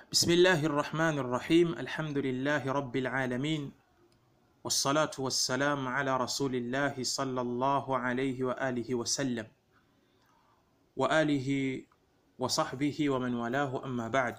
بسم الله الرحمن الرحيم الحمد لله رب العالمين والصلاة والسلام على رسول الله صلى الله عليه وآله وسلم وآله وصحبه ومن والاه أما بعد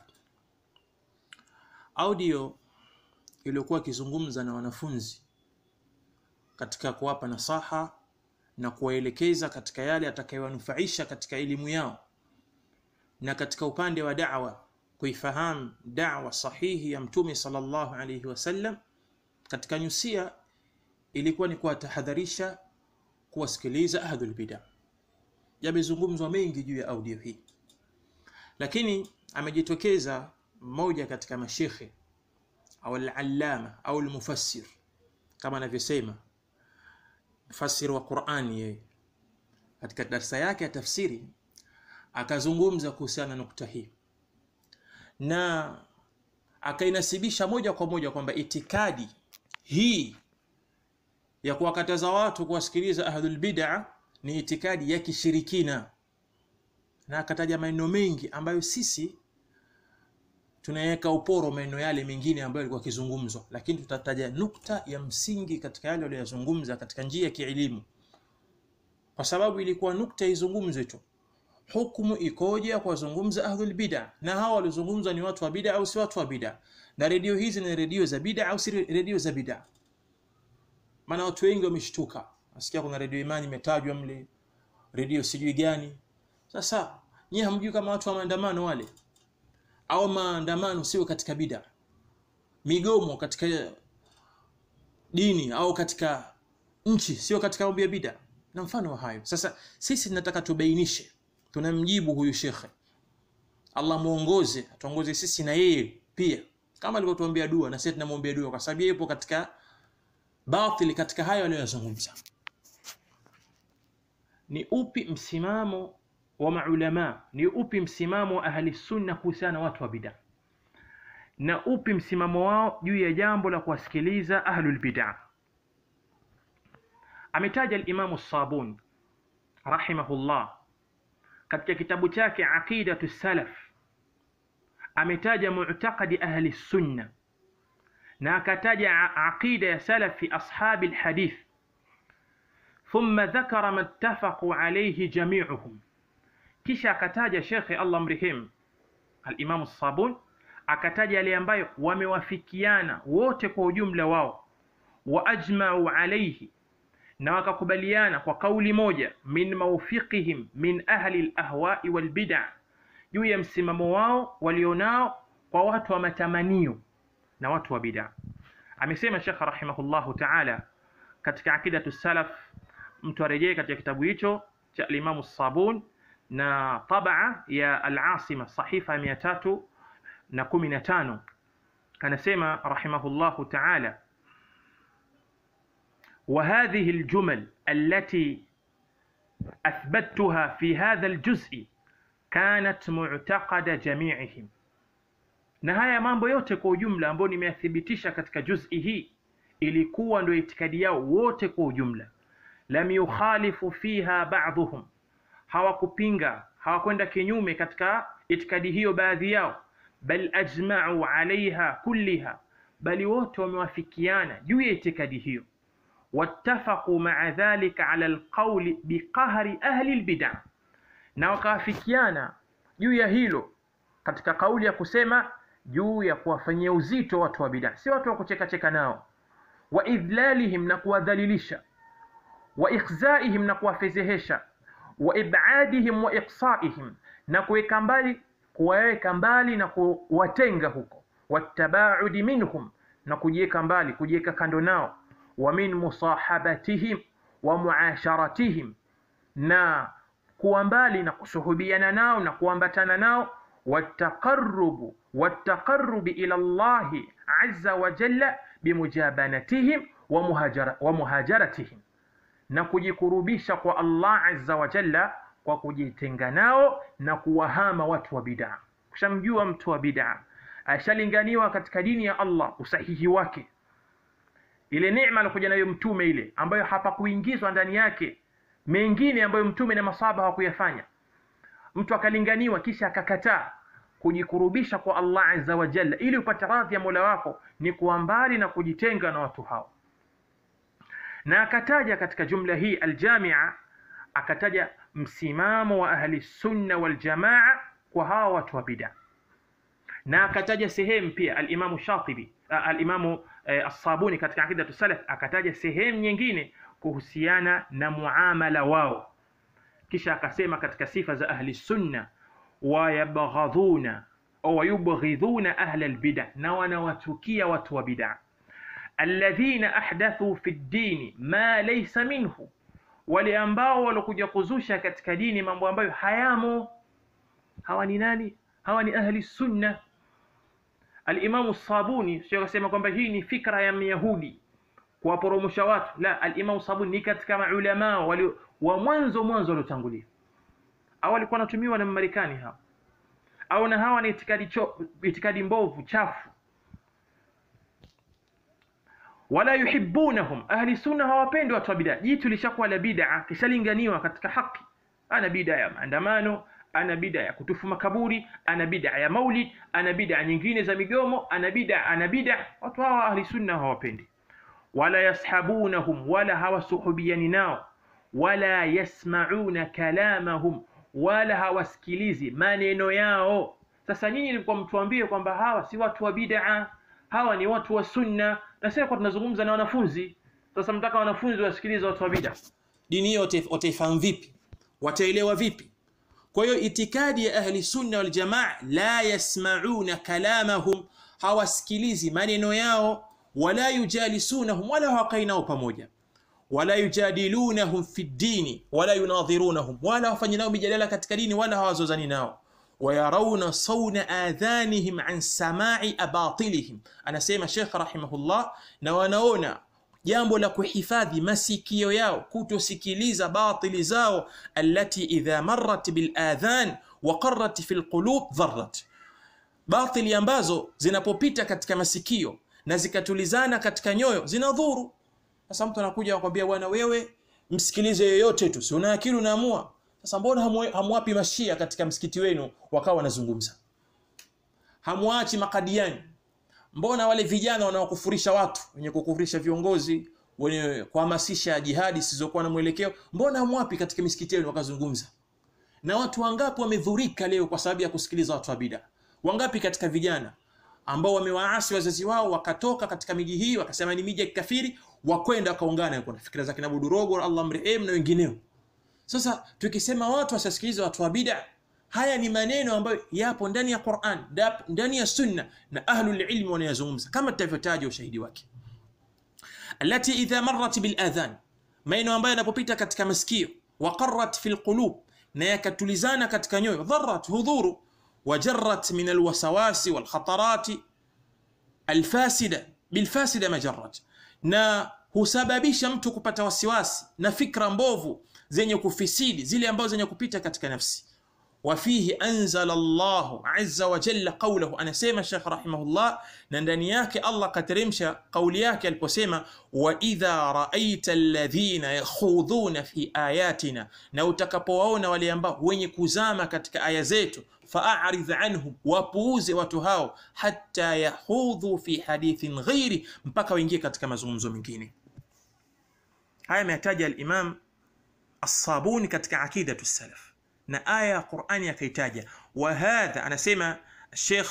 audio iliyokuwa ikizungumza na wanafunzi katika kuwapa nasaha na kuwaelekeza katika yale atakayowanufaisha katika elimu yao na katika upande wa da'wa kuifahamu da'wa sahihi ya mtume sallallahu alayhi wasallam katika nyusia ilikuwa ni kuwatahadharisha kuwasikiliza ahlul bid'a yamezungumzwa mengi juu ya audio hii lakini amejitokeza mmoja katika mashekhe au al-allama au al-mufassir kama anavyosema mfasiri wa Qur'ani yeye katika darsa yake ya tafsiri akazungumza kuhusiana na nukta hii na akainasibisha moja kwa moja kwamba itikadi hii ya kuwakataza watu kuwasikiliza ahlul bid'a ni itikadi ya kishirikina na akataja maneno mengi ambayo sisi tunaweka uporo maneno yale mengine ambayo yalikuwa kizungumzwa, lakini tutataja nukta ya msingi katika yale waliyozungumza katika njia ya kielimu, kwa sababu ilikuwa nukta izungumzwe tu, hukumu ikoje ya kuwazungumza ahlul bid'a, na hawa waliozungumzwa ni watu wa bid'a au si watu wa bid'a, na redio hizi ni redio za bid'a au si redio za bid'a. Maana watu wengi wameshtuka, nasikia kuna redio Imani imetajwa mle, redio sijui gani. Sasa nyie hamjui kama watu wa maandamano wale au maandamano sio katika bid'a, migomo katika dini au katika nchi sio katika mambo ya bid'a na mfano wa hayo. Sasa sisi tunataka tubainishe, tunamjibu huyu shekhe, Allah muongoze, atuongoze sisi na yeye pia, kama alivyotuambia dua, na sisi tunamwombea dua, kwa sababu yeye yupo katika batili katika hayo aliyozungumza. Ni upi msimamo wa maulama ni upi msimamo wa ahli sunna kuhusiana na watu wa bid'a na upi msimamo wao juu ya jambo la kuwasikiliza ahlul bid'a ametaja al-Imam Sabuni rahimahullah katika kitabu chake Aqidatu Salaf ametaja mu'taqadi ahli sunna na akataja aqida ya salafi ashabi alhadith thumma dhakara ma ittafaqu alayhi jami'uhum kisha akataja shekhe Allah mrehemu al-Imam Sabun akataja yale ambayo wamewafikiana wote kwa ujumla wao wa ajma'u alayhi na wakakubaliana kwa kauli moja min mawfiqihim min ahli al-ahwa'i wal bid'a juu ya msimamo wao walionao kwa watu wa matamanio na watu wa bid'a amesema Sheikh rahimahullahu ta'ala katika akidatu salaf mtu arejee katika kitabu hicho cha al-Imam Sabun na tabaa ya al-Asima sahifa mia tatu na kumi na tano anasema rahimahullahu ta'ala وهذه الجمل التي أثبتها في هذا الجزء كانت معتقد جميعهم na haya mambo yote kwa ujumla ambayo nimeyathibitisha katika juz'i hii ilikuwa ndio itikadi yao wote kwa ujumla lam yukhalifu fiha ba'dhum hawakupinga hawakwenda kinyume katika itikadi hiyo baadhi yao bal ajma'u alaiha kulliha bali wote wamewafikiana juu ya itikadi hiyo wattafaqu ma'a dhalika ala alqawli biqahri ahli albid'a na wakawafikiana juu ya hilo katika kauli ya kusema juu ya kuwafanyia uzito watu wa bid'a si watu wa kucheka cheka nao wa idlalihim na kuwadhalilisha wa ikhzaihim na kuwafezehesha wa ibadihim wa iqsaihim na kuweka mbali kuwaweka mbali na kuwatenga huko watabaudi minhum na kujiweka mbali kujiweka kando nao wa min musahabatihim wa muasharatihim na kuwa mbali na kusuhubiana nao na kuambatana nao wataqarrubu wataqarrubi ila Allahi azza wa jalla bimujabanatihim wa, muhajara, wa muhajaratihim na kujikurubisha kwa Allah azza wa jalla kwa kujitenga nao na kuwahama watu wa bid'a. Kushamjua mtu wa bid'a ashalinganiwa katika dini ya Allah usahihi wake, ile neema alikuja nayo mtume ile ambayo hapakuingizwa ndani yake mengine ambayo mtume na masahaba hawakuyafanya. Mtu akalinganiwa kisha akakataa, kujikurubisha kwa Allah azza wa jalla ili upate radhi ya Mola wako ni kuwa mbali na kujitenga na watu hao na akataja katika jumla hii aljamia akataja msimamo wa ahli sunna wal jamaa kwa hawa watu wa bid'a na akataja sehemu pia alimamu Shatibi alimamu eh, As-Sabuni katika akidatu salaf akataja sehemu nyingine kuhusiana na muamala wao kisha akasema katika sifa za ahli sunna wayabghadhuna au wayubghidhuna ahla albid'a na wanawatukia watu wa bid'a alladhina ahdathu fi ddini ma laysa minhu wale ambao walokuja kuzusha katika dini mambo ambayo hayamo hawa ni nani hawa ni ahli sunna alimamu sabuni sio akasema kwamba hii ni fikra ya myahudi kuwaporomosha watu la alimamu sabuni ni katika maulamaa wali wa mwanzo mwanzo waliotangulia au walikuwa wanatumiwa na Marekani hao au na hawa ni itikadi cho, itikadi mbovu chafu wala yuhibbunahum ahli sunna hawapendi watu wa bid'a jitu lishakuwa la bid'a kishalinganiwa katika haki ana bid'a ya maandamano ana bid'a ya kutufu makaburi ana bid'a ya maulid ana bid'a nyingine za migomo ana bid'a ana bid'a watu hawa ahli sunna hawapendi wala yashabunahum wala hawasuhubiani nao wala yasmauna kalamahum wala hawasikilizi maneno yao sasa nyinyi nilikuwa mtuambie kwamba hawa si watu wa bid'a hawa ni watu wa sunna na sasa kwa tunazungumza na wanafunzi sasa mtaka wanafunzi wasikilize watu wa bid'a dini hiyo wataifahamu vipi wataelewa vipi kwa hiyo itikadi ya ahli sunna wal jamaa la yasmauna kalamahum hawasikilizi maneno yao wala yujalisunahum wala hawakai nao pamoja wala yujadilunahum fi ddini wala yunadhirunahum wala hawafanyi nao mijadala katika dini wala hawazozani nao wayarauna sauna adhanihim an samai abatilihim anasema shekh rahimahullah na wanaona jambo la kuhifadhi masikio yao kutosikiliza batili zao allati idha marrat biladhan waqarrat fi lqulub dharrat batili ambazo zinapopita katika masikio na zikatulizana katika nyoyo zinadhuru sasa mtu anakuja anakwambia bwana wewe msikilize yoyote tu si una akili unaamua sasa mbona hamwapi mashia katika msikiti wenu wakawa wanazungumza hamwachi makadiani mbona wale vijana wanaokufurisha watu wenye kukufurisha viongozi wenye kuhamasisha jihadi zisizokuwa na mwelekeo mbona hamwapi katika misikiti yenu wakazungumza na watu wangapi wamedhurika leo kwa sababu ya kusikiliza watu wa bida wangapi katika vijana ambao wamewaasi wazazi wao wakatoka katika miji hii wakasema ni miji ya kikafiri wakwenda wakaungana na fikira za kina Budurogo Allah mrehemu na wengineo sasa tukisema watu wasisikilize watu wa bid'a haya ni maneno ambayo yapo ndani ya Qur'an ndani ya sunna na ahlul ilmi wanayazungumza kama tutavyotaja ushahidi wake allati idha marrat bil adhan maneno ambayo yanapopita katika masikio waqarrat fil qulub na yakatulizana katika nyoyo dharrat hudhuru wajarrat min alwasawasi walkhatarati alfasida bilfasida majarrat na husababisha mtu kupata wasiwasi na fikra mbovu zenye kufisidi zile ambazo zenye kupita katika nafsi wafihi anzala Allahu azza wa jalla qawlahu anasema Sheikh rahimahullah na ndani yake Allah kateremsha kauli yake aliposema wa idha raaita alladhina yakhudhuna fi ayatina na utakapowaona wale ambao wenye kuzama katika aya zetu fa'arid anhum wapuuze watu hao hatta yahudhu fi hadithin ghairi mpaka waingie katika mazungumzo mengine haya ameyataja al-Imam As-Sabuni katika aqidatu salaf na aya ya Qur'ani akaitaja wa hadha anasema Sheikh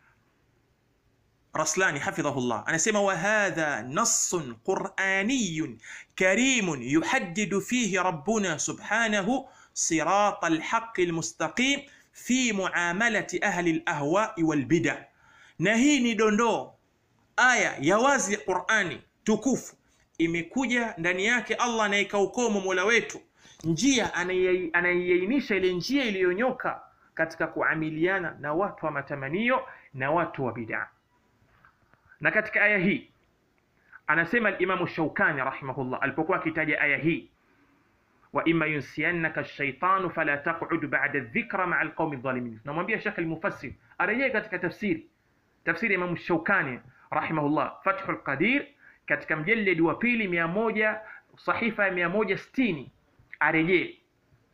Raslani hafidhahullah anasema wa hadha nassun qur'aniyyun karimun yuhaddidu fihi rabbuna subhanahu صراط الحق المستقيم fi muamalati ahli al-ahwa'i wal bid'ah na hii ni dondoo aya ya wazi ya Qur'ani tukufu imekuja ndani yake Allah anayeka ukomo Mola wetu njia anaiainisha ile njia iliyonyoka katika kuamiliana na watu wa matamanio na watu wa bid'a na katika aya hii anasema al-Imam Shawkani rahimahullah alipokuwa akitaja aya hii wa imma yunsiyannaka ash-shaytanu fala taq'ud ba'da adh-dhikra ma'a al-qaumi adh-dhalimin namwambia Sheikh al-Mufassir arejee katika tafsiri tafsiri Imam Shawkani rahimahullah Fathul Qadir katika mjalledi wa pili 100 sahifa ya 160 arejee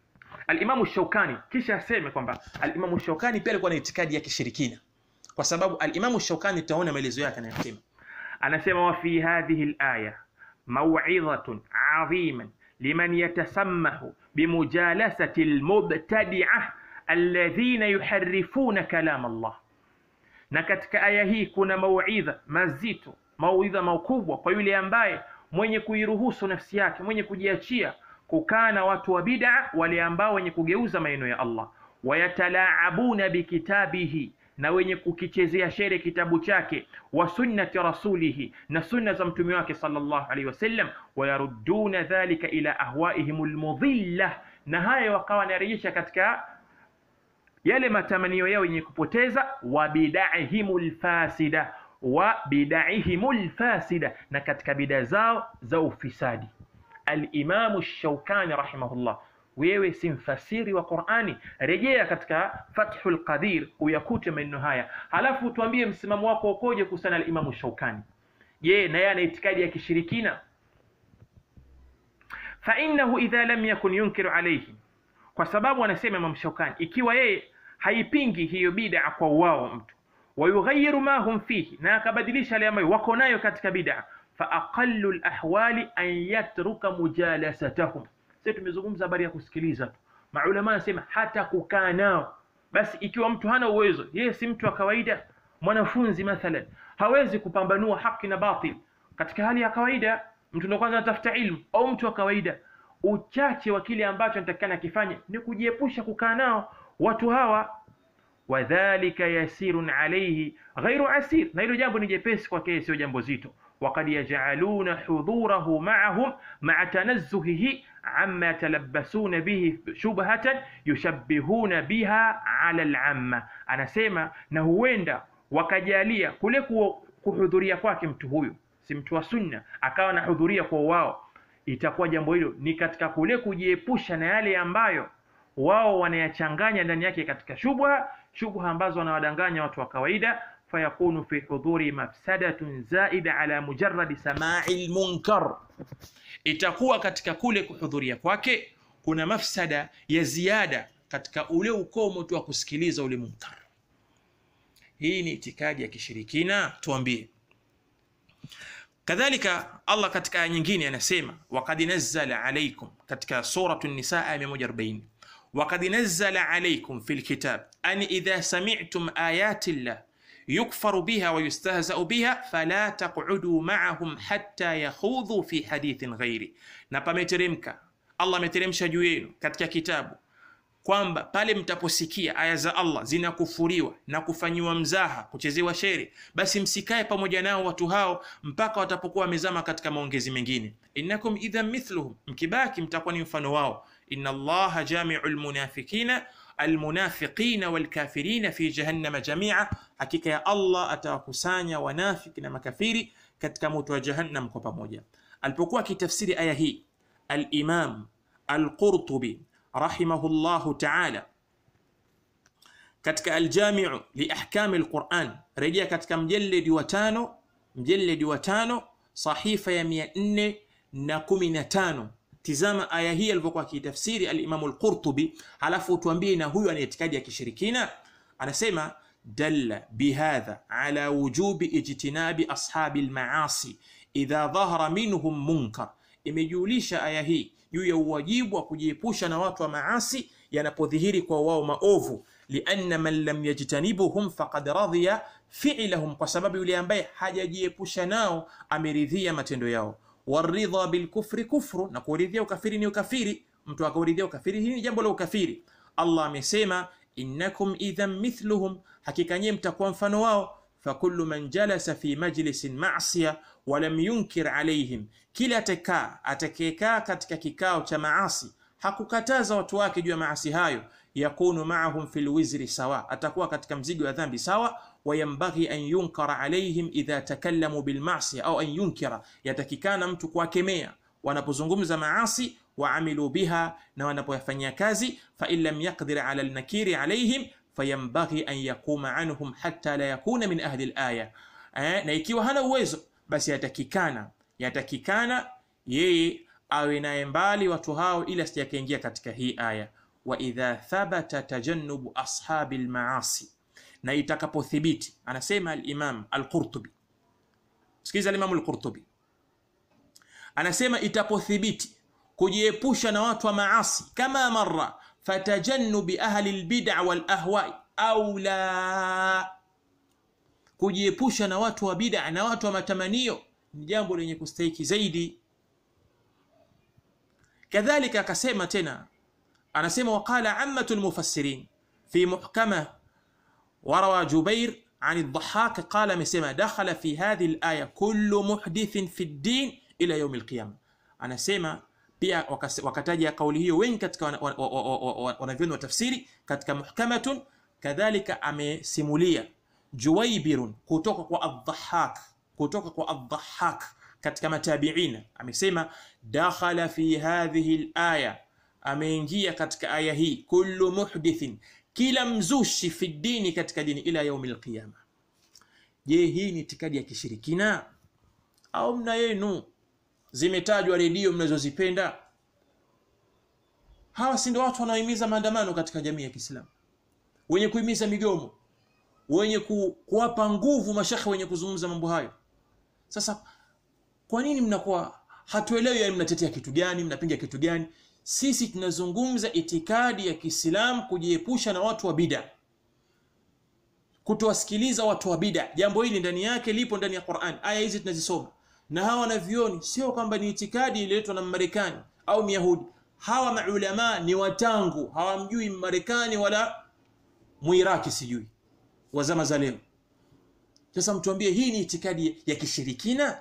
alimamu shaukani kisha aseme kwamba alimamu shaukani pia alikuwa na itikadi ya kishirikina kwa sababu alimamu shaukani tutaona maelezo yake anayosema anasema wa fi hadhihi alaya maw'idhatun 'aziman liman yatasammahu bimujalasati almubtadi'ah alladhina yuharrifuna kalam Allah na katika aya hii kuna mauidha mazito mauidha makubwa kwa yule ambaye mwenye kuiruhusu nafsi yake mwenye kujiachia kukaa na watu wa bid'a wale ambao wenye kugeuza maneno ya Allah wayatalaabuna bikitabihi na wenye kukichezea shere kitabu chake wa sunnati rasulihi na sunna za mtume wake sallallahu alaihi wasallam wayarudduna dhalika ila ahwaihim almudhilla na haya wakawa wanarejesha katika yale matamanio yao yenye kupoteza wa bid'ahimul fasida wa bid'ahimul fasida na katika bid'a zao za ufisadi al-Imam Shawkani rahimahullah wewe si mfasiri wa Qur'ani rejea katika Fathul Qadir uyakute maneno haya halafu tuambie msimamo wako ukoje kuhusiana na Imam Shawkani je na yeye ana itikadi ya kishirikina fa innahu idha lam yakun yunkiru alayhi kwa sababu anasema Imam Shawkani ikiwa yeye haipingi hiyo bid'a kwa wao mtu wayughayiru ma hum fihi na akabadilisha yale ambayo wako nayo katika bid'a fa aqallu alahwali an yatruka mujalasatahum sasa tumezungumza habari ya kusikiliza tu maulama anasema hata kukaa nao basi ikiwa mtu hana uwezo yeye si mtu wa kawaida mwanafunzi mathalan hawezi kupambanua haki na batil katika hali ya kawaida mtu ndo kwanza anatafuta ilmu au mtu wa kawaida uchache wa kile ambacho anatakikana akifanye ni kujiepusha kukaa nao watu hawa wadhalika yasirun alayhi ghairu asir na hilo jambo ni jepesi kwake sio jambo zito وقد يجعلون حضوره معهم مع تنزهه عما يتلبسون به شبهة يشبهون بها على العامة anasema na huenda wakajalia kule kuhudhuria kwake mtu huyu si mtu wa sunna akawa anahudhuria kwa wao itakuwa jambo hilo ni katika kule kujiepusha na yale ambayo wao wanayachanganya ndani yake katika shubha shubha ambazo wanawadanganya watu wa kawaida fayakunu fi hudhuri mafsadatun zaida ala mujarradi samai lmunkar itakuwa katika kule kuhudhuria kwake kuna mafsada ya ziada katika ule ukomo tu wa kusikiliza ule munkar hii ni itikadi ya kishirikina tuambie kadhalika allah katika aya nyingine anasema wakad nazzala alaikum katika suratu nisa aya 140 wakad nazzala alaikum fi lkitab an idha sami'tum ayati llah yukfaru biha wa yustahzau biha fala taq'udu ma'ahum hatta yakhudhu fi hadithin ghairi na pameteremka allah ameteremsha juu yenu katika kitabu kwamba pale mtaposikia aya za Allah zinakufuriwa na kufanyiwa mzaha, kuchezewa shere, basi msikae pamoja nao watu hao mpaka watapokuwa wamezama katika maongezi mengine. innakum idhan mithluhum, mkibaki mtakuwa ni mfano wao. inna Allaha jamiu lmunafikina almunafiqina walkafirina fi jahannama jamia, hakika ya Allah atawakusanya wanafiki na makafiri katika moto wa jahannam kwa pamoja. Alipokuwa akitafsiri aya hii Al-Imam Al-Qurtubi rahimahullahu ta'ala katika Aljamiu liahkami lquran, rejea katika mjeledi wa tano, mjeledi wa tano sahifa ya mia nne na kumi na tano. Tizama aya hii alivyokuwa akiitafsiri Alimamu Lqurtubi, halafu tuambie na huyu ana itikadi ya kishirikina. Anasema dalla bihadha ala wujubi ijtinabi ashabi lmaasi idha dhahara minhum munkar, imejulisha aya hii juu ya uwajibu wa kujiepusha na watu wa maasi yanapodhihiri kwa wao maovu. lianna man lam yajtanibuhum faqad radhiya fi'lahum, kwa sababu yule ambaye hajajiepusha nao ameridhia matendo yao. waridha bilkufri kufru, na kuridhia ukafiri ni ukafiri. Mtu akauridhia ukafiri, hii ni jambo la ukafiri. Allah amesema innakum idhan mithluhum, hakika nyie mtakuwa mfano wao. fakullu man jalasa fi majlisin ma'siya walam yunkir alaihim, kila atakaa atakayekaa katika kikao cha maasi hakukataza watu wake juu ya maasi hayo, yakunu ma'ahum fil wizri sawa, atakuwa katika mzigo wa dhambi sawa. Wayambaghi an yunkara alaihim idha takallamu bilmasiya au an yunkira, yatakikana mtu kuwakemea wanapozungumza maasi waamilu biha, na wanapoyafanyia kazi. Fa in lam yaqdir ala alnakiri alaihim fayambaghi an yakuma anhum hatta la yakuna min ahli alaya, eh, na ikiwa hana uwezo basi yatakikana yatakikana yeye awe naye mbali watu hao, ili asijakaingia katika hii aya. wa idha thabata tajannubu ashabi lmaasi, na itakapothibiti, anasema Alimam Alqurtubi. Sikiliza Alimamu Alqurtubi anasema itapothibiti kujiepusha na watu wa maasi, kama marra fatajannubi ahli lbid'a wal ahwai aula, kujiepusha na watu wa bid'a na watu wa matamanio ni jambo lenye kustahiki zaidi. Kadhalika akasema tena, anasema waqala ammatu lmufassirin fi muhkama warawa Jubair an ad-Dhahhak qala, amesema dakhala fi hadhihi al-aya kullu muhdithin fi ad-din ila yaum al-qiyama. Anasema pia wakataja kauli hiyo wengi katika wanavyoni wa tafsiri katika muhkamatun. Kadhalika amesimulia Juwaibirun kutoka kwa ad-Dhahhak kutoka kwa ad-Dhahhak katika matabiina amesema dakhala fi hadhihi al-aya, ameingia katika aya hii kullu muhdithin, kila mzushi fi dini, katika dini ila yaumi al-qiyama. Je, hii ni itikadi ya kishirikina au mna yenu zimetajwa redio mnazozipenda? Hawa si ndio watu wanaohimiza maandamano katika jamii ya Kiislamu, wenye kuhimiza migomo, wenye ku, kuwapa nguvu mashekhe wenye kuzungumza mambo hayo. Sasa kwa nini mnakuwa hatuelewi? Yani mnatetea kitu gani? Mnapinga kitu gani? Sisi tunazungumza itikadi ya Kiislamu, kujiepusha na watu wa bid'a, kutowasikiliza watu wa bid'a. Jambo hili ndani yake lipo ndani ya Qur'an, aya hizi tunazisoma na hawa wanavyoni, sio kwamba ni itikadi ililetwa na Marekani au Myahudi. Hawa maulama ni watangu, hawamjui Marekani wala Muiraki, sijui wa zama za leo. Sasa mtuambie hii ni itikadi ya kishirikina?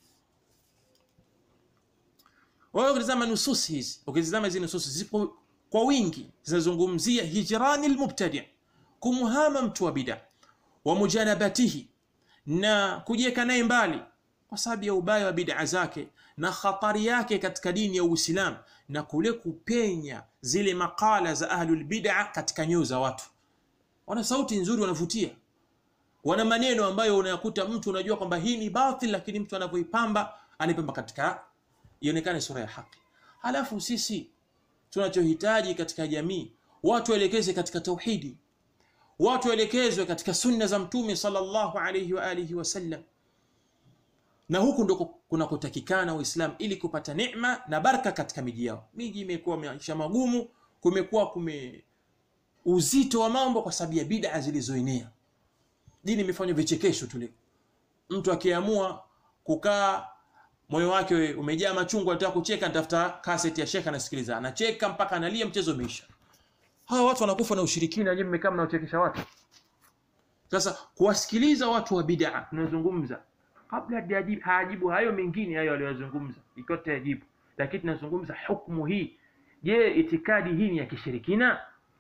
Wewe ukitazama nususi hizi, ukitazama hizi nususi zipo kwa wingi, zinazungumzia hijrani almubtadi, kumhama mtu wa bid'a, wa mujanabatihi, na kujiweka naye mbali kwa sababu ya ubaya wa bid'a zake na khatari yake katika dini ya Uislamu, na kule kupenya zile makala za ahlul bid'a katika nyoyo za watu. Wana sauti nzuri, wanavutia wana maneno ambayo unayakuta mtu unajua kwamba hii ni batil, lakini mtu anavyoipamba anaipamba katika ionekane sura ya haki. Halafu sisi tunachohitaji katika jamii, watu waelekeze katika tauhidi, watu waelekezwe katika sunna za Mtume sallallahu alayhi wa alihi wasallam, na huku ndiko kunakotakikana Uislamu ili kupata neema na baraka katika miji yao. Miji imekuwa maisha magumu, kumekuwa kume uzito wa mambo kwa sababu ya bid'a zilizoenea dini imefanywa vichekesho tu. Mtu akiamua kukaa moyo wake umejaa machungu, anataka kucheka, anatafuta kaseti ya shekha, anasikiliza, anacheka mpaka analia, mchezo umeisha. Hawa watu wanakufa na ushirikina, nyinyi mmekaa mnachekesha watu. Sasa kuwasikiliza watu wa bid'a, tunazungumza kabla hayajibu hayo mengine hayo aliyozungumza, ikiwa tutayajibu, lakini tunazungumza hukumu hii. Je, itikadi hii ni ya kishirikina?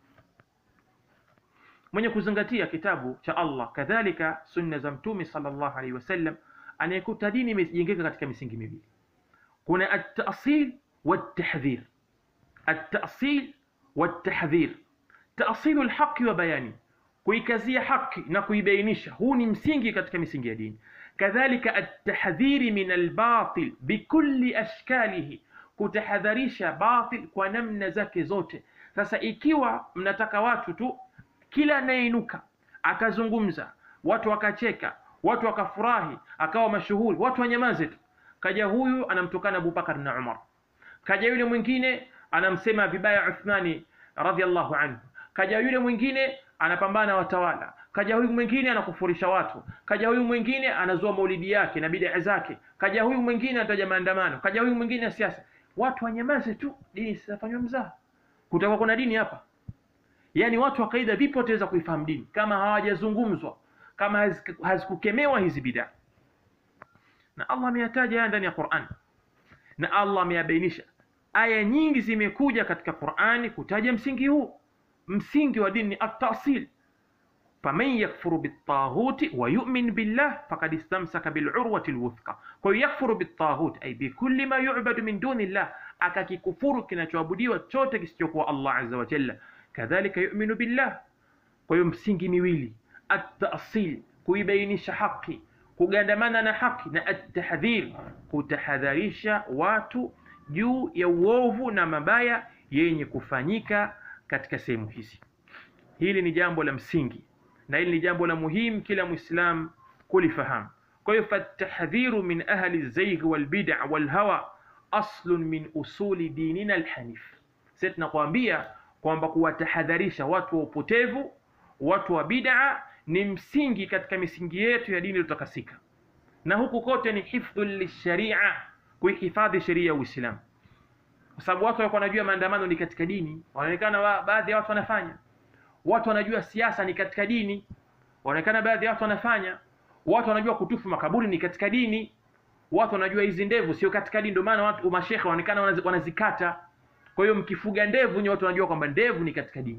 Mwenye kuzingatia kitabu cha Allah kadhalika sunna za Mtume sallallahu alaihi wasallam anayekuta dini imejengeka katika misingi miwili, kuna at-ta'sil wat-tahdhir. At-ta'sil wat-tahdhir, ta'silu al-haqqi wa bayani, kuikazia haki na kuibainisha, huu ni msingi katika misingi ya dini. Kadhalika at-tahdhiri min al-batil bikulli ashkalihi, kutahadharisha batil kwa namna zake zote. Sasa ikiwa mnataka watu tu kila anayeinuka akazungumza, watu wakacheka, watu wakafurahi, akawa mashuhuri, watu wanyamaze tu. Kaja huyu anamtukana Abubakar na Umar, kaja yule mwingine anamsema vibaya Uthmani radhiallahu anhu, kaja yule mwingine anapambana watawala, kaja huyu mwingine anakufurisha watu, kaja huyu mwingine anazua maulidi yake na bid'a zake, kaja huyu mwingine anataja maandamano, kaja huyu mwingine siasa. Watu wanyamaze tu, dini sitafanywa mzaha. Kutakuwa kuna dini hapa? Yaani watu wa kaida vipi wataweza kuifahamu dini kama hawajazungumzwa, kama hazikukemewa hizi bid'a? Na Allah ameyataja haya ndani ya Qur'an, na Allah ameyabainisha. Aya nyingi zimekuja katika Qur'ani kutaja msingi huu. Msingi wa dini ni at-ta'sil, faman yakfuru bit-taghuti wa yu'min billah faqad istamsaka bil-urwati al-wuthqa. Kwa hiyo yakfuru bit-taghut ay bi kulli ma yu'badu min duni llah, akakikufuru kinachoabudiwa chote kisichokuwa Allah azza wa jalla kadhalika yu'minu billah. Kwa hiyo msingi miwili, at-ta'sil, kuibainisha haki, kugandamana na haki, na at-tahdhir, kutahadharisha watu juu ya uovu na mabaya yenye kufanyika katika sehemu hizi. Hili ni jambo la msingi na hili ni jambo la muhimu kila Muislam kulifahamu. Kwa hiyo fatahdhiru min ahli zaigh walbid'a walhawa aslun min usuli dinina alhanif. Sasa tunakwambia kwamba kuwatahadharisha watu wa upotevu, watu wa bid'a ni msingi katika misingi yetu ya dini iliyotakasika, na huku kote ni hifdhu lisharia, kuihifadhi sheria ya Uislamu, kwa sababu watu walikuwa wanajua maandamano ni katika dini, wanaonekana wa, baadhi ya watu wanafanya. Watu wanajua siasa ni katika dini, wanaonekana baadhi ya watu wanafanya. Watu wanajua kutufu makaburi ni katika dini, watu wanajua hizi ndevu sio katika dini, ndio maana watu mashekhe wanaonekana wanazi- wanazikata. Kwa hiyo mkifuga ndevu ni watu wanajua kwamba ndevu ni katika dini.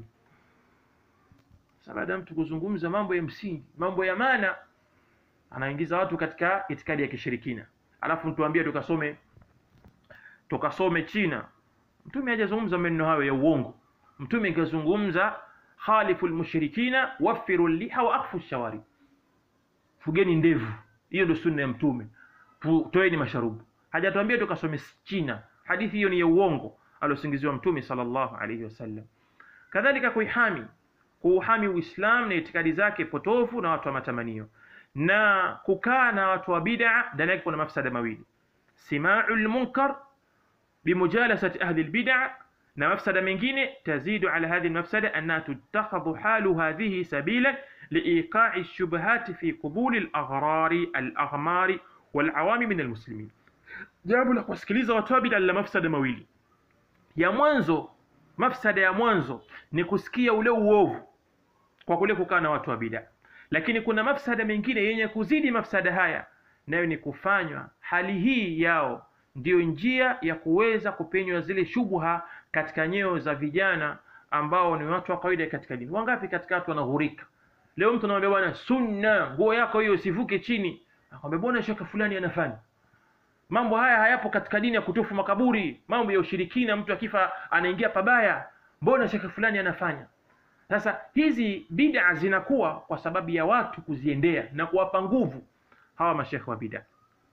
Sasa baada ya mtu kuzungumza mambo ya msingi, mambo ya maana, anaingiza watu katika itikadi ya kishirikina, alafu mtuambie tukasome tukasome China. Mtume hajazungumza maneno hayo ya uongo. Mtume kazungumza khalifu lmushrikina wafiru liha wa akfu shawari, fugeni ndevu. Hiyo ndio sunna ya Mtume, Tu- toeni masharubu. Hajatuambia tukasome China. Hadithi hiyo ni ya uongo aliosingiziwa Mtume sallallahu alaihi wasallam. Kadhalika kuihami kuuhami Uislamu na itikadi zake potofu na watu wa matamanio, na kukaa na watu wa bid'a, ndani yake kuna mafsada mawili: simau lmunkar bimujalasati ahli lbid'a, na mafsada mengine tazidu ala hadhihi lmafsada annaha tutakhadhu halu hadhihi sabilan liiqai lshubhati fi qubuli laghrari alaghmari walawami min almuslimin. Jambo la kuwasikiliza watu wa bid'a la mafsada mawili. Ya mwanzo, mafsada ya mwanzo ni kusikia ule uovu kwa kule kukaa na watu wa bid'a, lakini kuna mafsada mengine yenye kuzidi mafsada haya, nayo ni kufanywa hali hii yao ndiyo njia ya kuweza kupenywa zile shubha katika nyoyo za vijana ambao ni watu wa kawaida katika dini. Wangapi katika watu wanaghurika leo, mtu anamwambia bwana, sunna, nguo yako hiyo usivuke chini, akwambia bwana, shaka fulani anafanya mambo haya hayapo katika dini ya kutufu makaburi, mambo ya ushirikina, mtu akifa anaingia pabaya, mbona shekhe fulani anafanya? Sasa hizi bid'a zinakuwa kwa sababu ya watu kuziendea na kuwapa nguvu hawa mashekhe wa bid'a,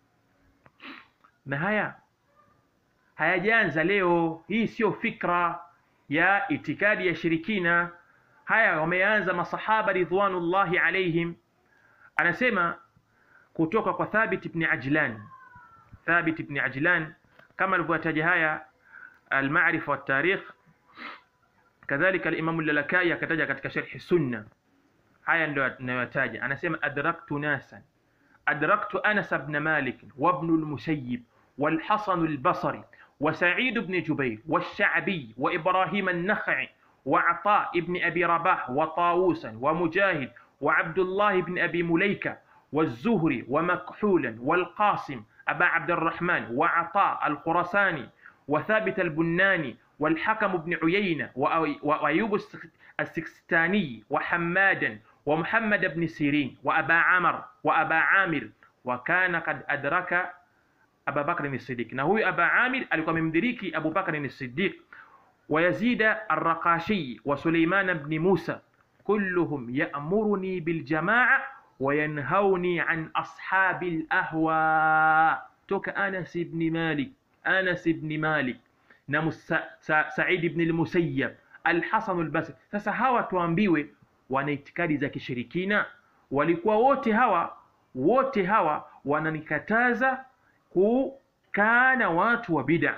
na haya hayajaanza leo. Hii sio fikra ya itikadi ya shirikina, haya wameanza masahaba ridwanullahi alaihim. Anasema kutoka kwa Thabit ibn Ajlan Thabit ibn Ajlan kama alivyotaja haya Almarifa wa Tarikh, kadhalika Alimamu Lalakai akataja katika Sharhi Sunna. Haya ndio anayotaja, anasema adraktu nasan adraktu Anas ibn Malik wa ibn al-Musayyib wal Hasan al-Basri wa Sa'id ibn Jubair wa Sha'bi wa Ibrahim an-Nakhai wa Ata ibn Abi Rabah wa Tawusan wa Mujahid wa Abdullah ibn Abi Mulaika والزهري ومكحولا والقاسم أبا عبد الرحمن وعطاء الخرساني وثابت البناني والحكم بن عيينة وأيوب السكستاني وحمادا ومحمد بن سيرين وأبا عمر وأبا عامر وكان قد أدرك أبا بكر الصديق نهو أبا عامر alikuwa amemdiriki Abu Bakr الصديق ويزيد الرقاشي وسليمان بن موسى كلهم يأمرني بالجماعة wayanhauni an ashabi lahwa, toka Anas ibn Malik, Anas ibn Malik na Said ibn al-Musayyab, al-Hasan al-Basri. Sasa hawa tuambiwe wana itikadi za kishirikina, walikuwa wote hawa wote hawa wananikataza kukaa na watu wa bid'a.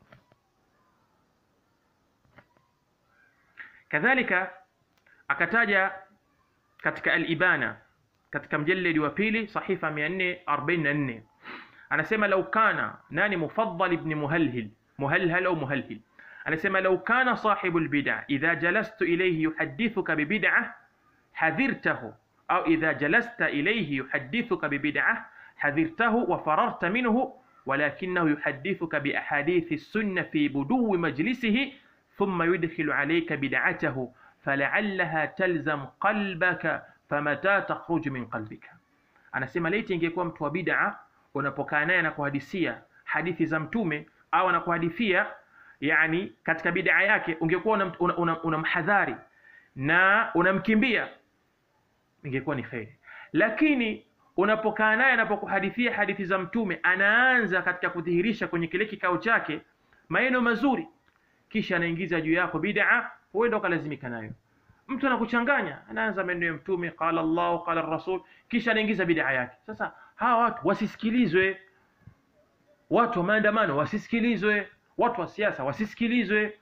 Kadhalika akataja katika al-Ibana katika mjaledi wa pili sahifa 444 anasema lau kana nani Mufaddal ibn Muhalhil Muhalhal au Muhalhil anasema lau kana sahibu albid'a idha jalastu ilayhi yuhaddithuka bibid'ah hadhirtahu au idha jalasta ilayhi yuhaddithuka bibid'ah hadhirtahu wa fararta minhu ولكنه يحدثك بأحاديث السنة في بدو مجلسه ثم يدخل عليك بدعته فلعلها تلزم قلبك famata takhruju min qalbika, anasema laiti ingekuwa mtu wa bid'a unapokaa naye na kuhadithia hadithi za Mtume au anakuhadithia yani katika bid'a yake, ungekuwa unamhadhari una, una na unamkimbia, ingekuwa ni kheri. Lakini unapokaa naye anapokuhadithia hadithi za Mtume, anaanza katika kudhihirisha kwenye kile kikao chake maneno mazuri, kisha anaingiza juu yako bid'a huenda ukalazimika nayo mtu anakuchanganya anaanza maneno ya mtume qala llahu qala rasul kisha anaingiza bidaa yake sasa hawa watu wasisikilizwe watu wa maandamano wasisikilizwe watu wa siasa wasisikilizwe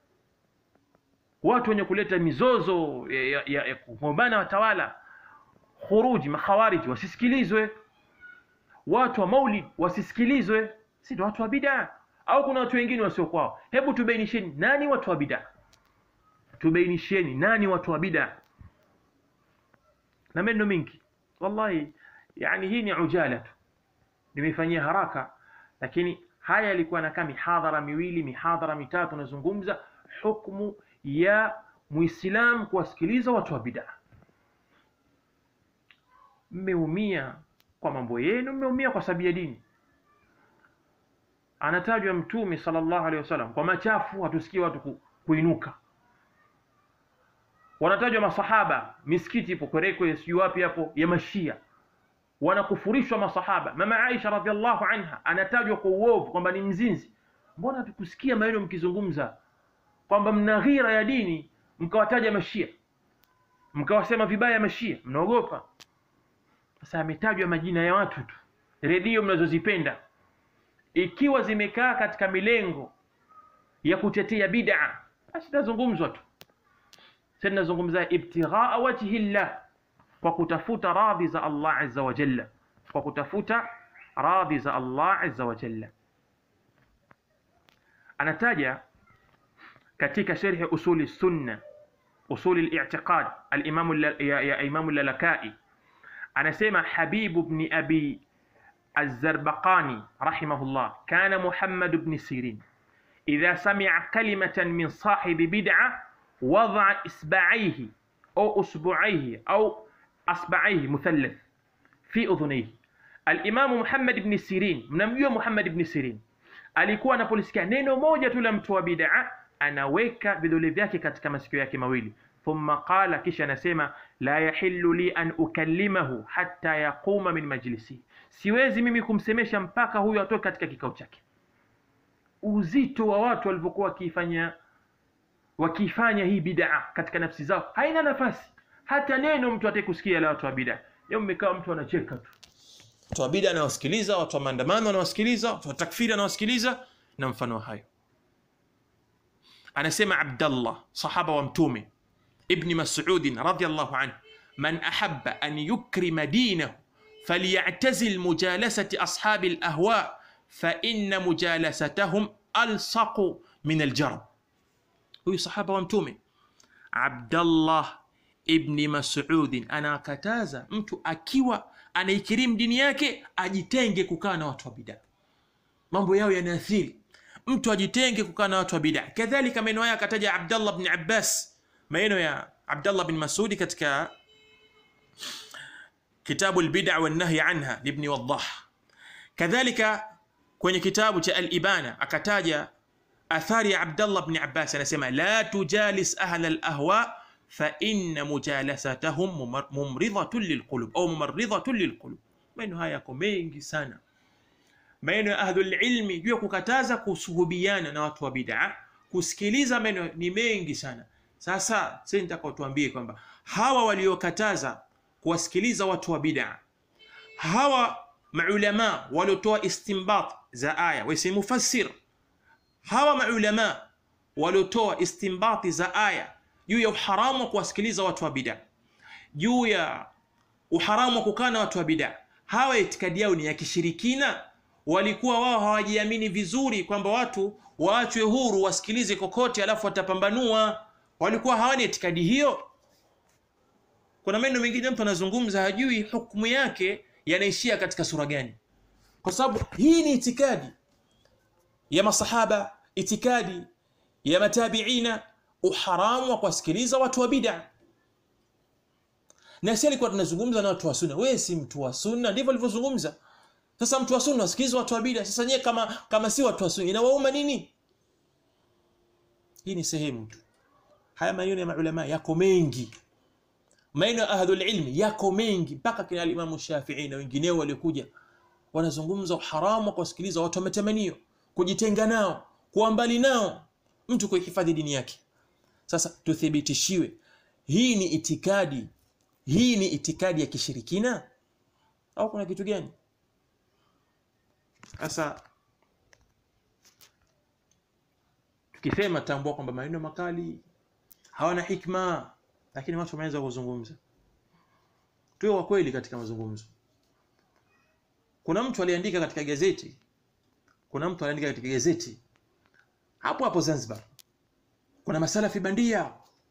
watu wenye kuleta mizozo ya, ya, ya, ya kugombana watawala khuruji makhawariji wasisikilizwe watu wa maulid wasisikilizwe si ndio watu wa bidaa au kuna watu wengine wasiokwao hebu tubainisheni nani watu wa bidaa tubainisheni nani watu wa bidaa na maneno mingi wallahi yani hii ni ujala tu nimeifanyia haraka lakini haya yalikuwa nakaa mihadhara miwili mihadhara mitatu nazungumza hukmu ya muislam kuwasikiliza watu wa bidaa mmeumia kwa mambo yenu mmeumia kwa sababu ya dini anatajwa mtume sallallahu alaihi wasallam kwa machafu hatusikii watu ku, kuinuka wanatajwa masahaba misikiti ipo kwerekwe sijui wapi hapo ya mashia wanakufurishwa masahaba mama aisha radhiallahu anha anatajwa kwa uovu kwamba ni mzinzi mbona tukusikia maneno mkizungumza kwamba mna ghira ya dini mkawataja mashia mkawasema vibaya mashia mnaogopa sasa ametajwa majina ya watu tu redio mnazozipenda ikiwa zimekaa katika milengo ya kutetea bid'a basi nazungumzwa tu sasa nazungumza ibtighaa wajhi llah kwa kutafuta radhi za Allah azza wa jalla kwa kutafuta radhi za Allah azza wa jalla anataja katika sharhi usuli sunna usuli al-i'tiqad al-imam ya imam al-lalakai anasema habibu ibn abi الزربقاني رحمه الله كان محمد بن سيرين إذا سمع كلمة من صاحب بدعة وضع إصبعيه أو أصبعيه أو أصبعيه مثلث في أذنيه الإمام محمد بن سيرين mnamjua Muhammad ibn Sirin alikuwa anapolisikia neno moja tu la mtu wa bid'a anaweka vidole vyake katika masikio yake mawili thumma qala kisha anasema la yahillu li an ukallimahu hatta yaquma min majlisi siwezi mimi kumsemesha mpaka huyu atoke katika kikao chake uzito wa watu walivyokuwa wakifanya wakifanya hii bid'a katika nafsi zao haina nafasi hata neno mtu atake kusikia la watu wa bid'a leo mmekaa mtu anacheka tu watu wa bid'a anawasikiliza watu wa maandamano anawasikiliza watu wa takfiri anawasikiliza na mfano hayo anasema Abdallah sahaba wa mtume ibn Mas'ud radhiyallahu anhu man ahabba an yukrima dinahu فليعتزل مجالسة أصحاب الأهواء فإن مجالستهم ألصق من الجرب huyu sahaba wa mtume Abdallah ibni Mas'ud anakataza mtu akiwa anaikirimu dini yake ajitenge kukaa na watu wa bid'a. Mambo yao yanaathiri mtu ajitenge kukaa na watu wa bid'a. Kadhalika maneno haya akataja Abdallah ibn Abbas, maneno ya Abdallah bin Mas'ud katika kitabu al-bid'a wan nahy anha libni Waddah. Kadhalika kwenye kitabu cha al-Ibana akataja athari ya Abdallah ibn Abbas anasema la tujalis ahla al-ahwa fa inna mujalasatahum mumridhatun lilqulub au mumarridhatun lilqulub. Maneno haya yako mengi sana, maneno ya ahlul ilmi juu ya kukataza kusuhubiana na watu wa bid'a, kusikiliza maneno ni mengi sana. Sasa sasa nitaka tuambie kwamba hawa waliokataza kuwasikiliza watu wa bid'a, hawa maulama waliotoa istinbat za aya, wasi mufassir hawa maulama waliotoa istinbati za aya juu ya uharamu wa kuwasikiliza watu wa bid'a, juu ya uharamu wa kukaa na watu wa bid'a, hawa itikadi yao ni ya kishirikina. Walikuwa wao hawajiamini vizuri kwamba watu waachwe huru wasikilize kokote, alafu watapambanua. Walikuwa hawana itikadi hiyo. Kuna maneno mengine mtu anazungumza hajui hukumu yake yanaishia katika sura gani, kwa sababu hii ni itikadi ya masahaba, itikadi ya matabiina, uharamu wa kuwasikiliza watu wa bid'a. Na sisi alikuwa tunazungumza na watu wa sunna. Wewe si mtu wa sunna, ndivyo alivyozungumza. Sasa mtu wa sunna wasikiliza watu wa bid'a. Sasa nyewe kama kama si watu wa sunna inawauma nini? Hii ni sehemu tu. Haya maneno ya maulama yako mengi, maneno ya ahlul ilmi yako mengi, mpaka kina Imam Shafi'i na wengineo waliokuja wanazungumza uharamu wa kuwasikiliza watu wa matamanio kujitenga nao, kuwa mbali nao, mtu kuihifadhi dini yake. sasa tuthibitishiwe hii ni itikadi hii ni itikadi ya kishirikina au kuna kitu gani sasa tukisema tambua kwamba maneno makali hawana hikma lakini watu wameanza kuzungumza tuwe wa kweli katika mazungumzo kuna mtu aliandika katika gazeti kuna mtu aliandika katika gazeti hapo hapo Zanzibar kuna masalafi bandia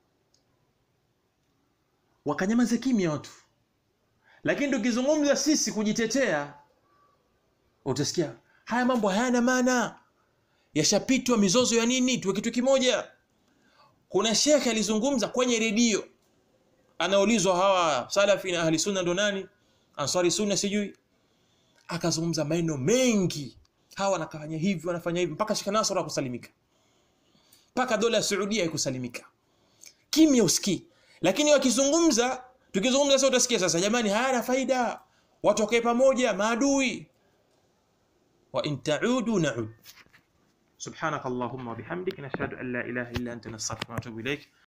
wakanyamaza kimya watu lakini tukizungumza sisi kujitetea utasikia haya mambo hayana maana yashapitwa mizozo ya nini tuwe kitu kimoja kuna shekhe alizungumza kwenye redio anaulizwa hawa salafi na ahli sunna ndo nani ansari sunna sijui akazungumza maneno mengi hawa wanafanya hivi wanafanya hivi mpaka Sheikh Nasr akusalimika mpaka dola ya Saudia ikusalimika kimya usikii lakini wakizungumza tukizungumza sasa utasikia sasa jamani hayana faida watu wakae pamoja maadui wa in ta'udu na'ud subhanakallahumma wa bihamdik nashhadu an la ilaha illa anta nastaghfiruka wa natubu ilaik